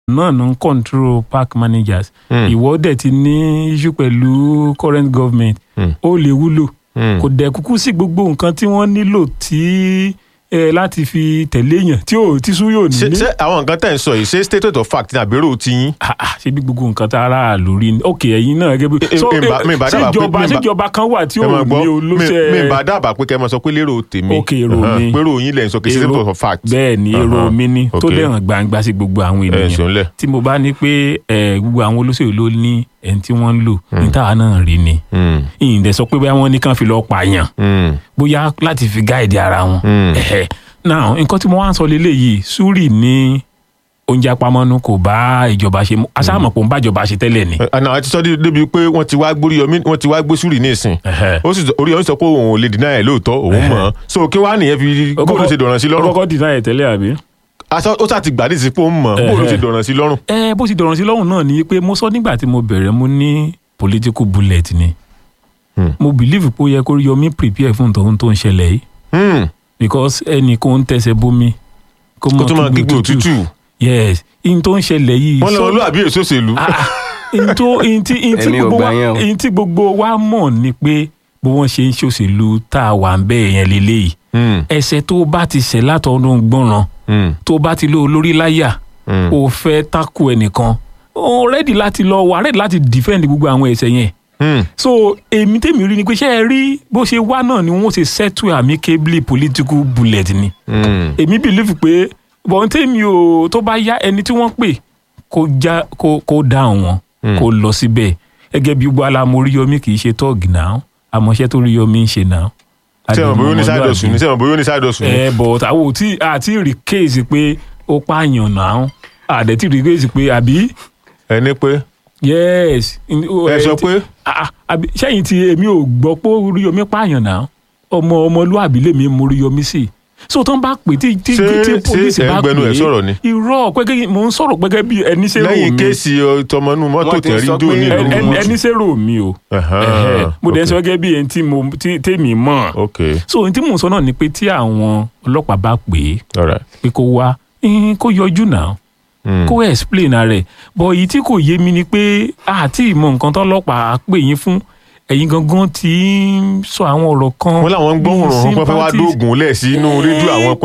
náà ló ń control park managers Hmm. ìwọ dẹ̀ ti ní issue pẹ̀lú current government Hmm. ó lè wúlò Hmm. kò dẹ̀ kúkú sí gbogbo nǹkan tí wọ́n nílò tí ẹ láti fi tẹ̀lé èèyàn tí ò tí sún yóò ṣé ní. ṣé àwọn nǹkan tẹ̀ ń sọ yìí ṣé statement of fact ní àbérò ti yín. Ah, ah, ṣe bí gbogbo nǹkan tá ara lórí ni ok ẹ̀yin náà gẹ́gẹ́ bí. Eh, eh, mi bá- mi bá dábàá pé- ṣèjọba mi bá- ṣèjọba kan wà tí ẹ ò máa ní gbọ́ mi olóṣè. mi bá dábàá pé kẹ́ ẹ máa sọ pé lérò tèmi Ok, èrò Ahan, mi. pé èrò yín lẹ̀ ń sọ kì í ṣe Èrò- statement of fact. bẹ́ẹ̀ ni èrò Ahan, mi ni tó ok. dẹ̀ hàn gbangba sí gbogbo àwọn ẹ ènìyàn ṣeun lẹ̀. tí mo bá ní pé ẹ, gbogbo àwọn olóṣèlú ló ní ẹni tí wọ́n ń lò ní táwa náà rí ni Hmm. ìyìn dẹ̀ sọ pé bóyá wọ́n ní kàn fi lọ́ọ́ pààyàn Hmm. bóyá láti fi gáìdì ara wọn. Hmm. Ẹ̀hẹ̀. now nǹkan tí mo wá ń sọ leléyìí súrì ní oúnjẹ apamọ́nú kò bá ìjọba ṣe mú aṣáàmọ̀ pé ó ń bá ìjọba ṣe tẹ́lẹ̀ ni. Ẹ, àná àti sọ dé- débi pé wọ́n ti wá gbórí yọmí wọ́n ti wá gbé súrì ní ìsìn Ẹ̀hẹ̀. ó sì sọ- orí yọmí sọ pé òun ò lè dínà ẹ̀ lóòótọ́ òun mọ̀ ọ́n so kí wàá nìyẹn fi Ó bóòlù kọ́kọ́- ṣe dọ̀ràn sí ó lọ́rùn kọ́kọ́ dìnnà ẹ̀ tẹ́lẹ̀ àbí. aṣọ ó sà ti gbà ní ìsìnkú òun mọ̀ bóòlù Ẹ̀hẹ̀. ṣe dọ̀ràn sí lọ́rùn. ẹ bó ti dọ̀rọ̀ sí lọ́rùn náà ni pé mo sọ nígbà tí mo bẹ̀rẹ̀ mo ní political bullet ni Hmm. mo believe pé ó yẹ kó rí Yomi prepare fún tòun tó ń ṣẹlẹ̀ yìí Hmm. because ẹnì kò ń tẹsẹ̀ bómi kó kó tó máa kígbe òtútù yes in tó ń ṣẹlẹ̀ yìí wọ́n lọ so- olúwàbí èso òṣèlú. Ah, in tó in tí in tí Èmi ò gbogbo gbà wa yẹn o. in tí gbogbo wa mọ̀ ni pé bí wọ́n ṣe ń ṣòṣèlú tá a wà ń bẹ́ẹ̀ yẹn lélẹ́yìí Hmm. ẹsẹ̀ tó bá ti ṣẹ̀ látọ̀ọ́dún gbọ́ràn Hmm. tó bá ti lé olórí láyà Hmm. o fẹ́ tako ẹnìkan o rẹ́dì láti lọ wà rẹ́dì láti defend gbogbo àwọn ẹ̀ṣẹ̀ yẹn Hmm. so èmi tèmi rí ni pé ṣé ẹ rí bó ṣe wá náà ni wọ́n ṣe settle amicably political bullet ni Hmm. èmi believe pé bọ́n tèmi o tó bá yá ẹni tí wọ́n pè kó já kó kó dáhùn wọn Hmm. kó lọ síbẹ̀ gẹ́gẹ́ bí gbogbo alamọ Oríyọmí kì í ṣe tọ́ọ̀gì náà àmọ́ṣẹ́ tó Oríyọmí ń ṣe náà. sẹ́wọ̀n bóyá ó ní side hustle ni sẹ́wọ̀n bóyá ó ní side hustle ni. ẹ bọ̀ àwọn ò tí àti rí kéèsì pé ó pààyàn náà àdẹ̀tí rí kéèsì pé àbí ẹni pé yes. ẹ sọ pé Ah, ah, àbí sẹ́yìn tí èmi ò gbọ́ pé Oríyọmí pààyàn náà ọmọ ọmọlúàbí lèmi mú Oríyọmí sí so tó ń bá pè tí tí Ṣé- tí ṣé polisi ẹ̀ ń bá pè gbẹnu ẹ̀ sọ̀rọ̀ ni? irọ́ pẹ́kẹ́ mò ń sọ̀rọ̀ pẹ́kẹ́ bí ẹni ṣe rò lẹ́yìn mí kéèsì tọmọnú mọ́tò Wọ́n ti tẹ̀rí sọ dò pé ní Ẹ- ìlú ẹni mọ́tò. ẹni ṣe rò mí o Ẹ̀hán, Ẹ̀hẹ́. mo dẹ̀ ń ok. sọ gẹ́gẹ́ bí ẹni tí mo tí- tèmi mọ̀ ok so ohun tí mò ń sọ náà ni pé tí àwọn ọlọ́pàá bá pè é alright. pé kó wá eh, kó yọjú náà Hmm. kó explain rẹ̀ bọ̀ èyí tí kò yé mi ni pé àti ìmọ̀ nǹkan tọ́lọ́pàá pè yín fún ẹ̀yin gangan ti ń sọ àwọn ọ̀rọ̀ kan wọ́n láwọn ń gbóhùn bíi rùn pé fẹ́ wá sympathies. dóògùn lẹ̀ sínú rédíò àwọn